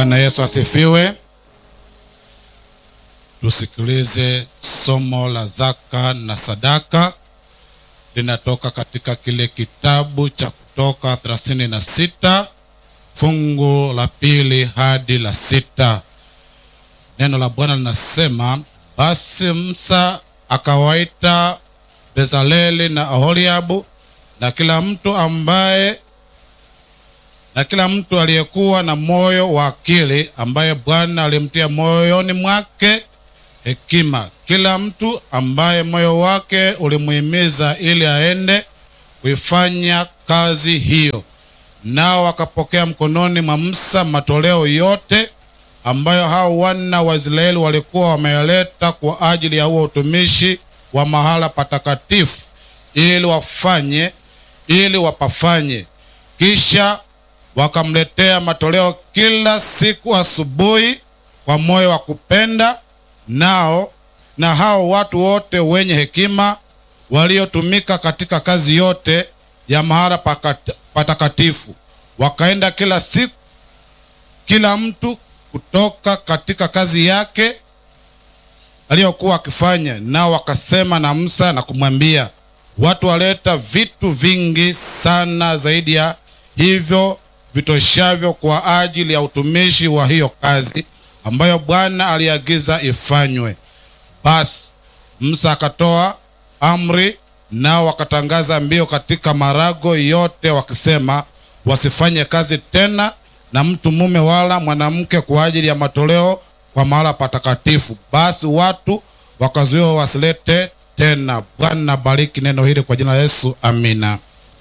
Bwana Yesu asifiwe. Tusikilize somo la zaka na sadaka, linatoka katika kile kitabu cha Kutoka thelathini na sita fungu la pili hadi la sita. Neno la Bwana linasema, basi Musa akawaita Bezaleli na Aholiabu na kila mtu ambaye na kila mtu aliyekuwa na moyo wa akili, ambaye Bwana alimtia moyoni mwake hekima, kila mtu ambaye moyo wake ulimuhimiza ili aende kuifanya kazi hiyo. Nao wakapokea mkononi mwa Musa matoleo yote ambayo hao wana wa Israeli walikuwa wameyaleta kwa ajili ya huo utumishi wa mahala patakatifu, ili wafanye ili wapafanye. Kisha wakamletea matoleo kila siku asubuhi kwa moyo wa kupenda. Nao na hao watu wote wenye hekima waliotumika katika kazi yote ya mahala pakat- patakatifu wakaenda kila siku, kila mtu kutoka katika kazi yake aliyokuwa akifanya. Nao wakasema na Musa na kumwambia, watu waleta vitu vingi sana zaidi ya hivyo vitoshavyo kwa ajili ya utumishi wa hiyo kazi ambayo Bwana aliagiza ifanywe. Basi Musa akatoa amri, nao wakatangaza mbio katika marago yote wakisema, wasifanye kazi tena na mtu mume wala mwanamke kwa ajili ya matoleo kwa mahala patakatifu. Basi watu wakazuiwa wasilete tena. Bwana bariki neno hili kwa jina la Yesu, amina.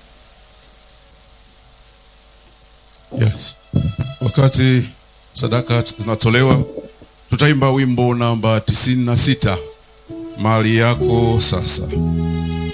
Yes. Wakati sadaka zinatolewa tutaimba wimbo namba tisini na sita mali yako sasa.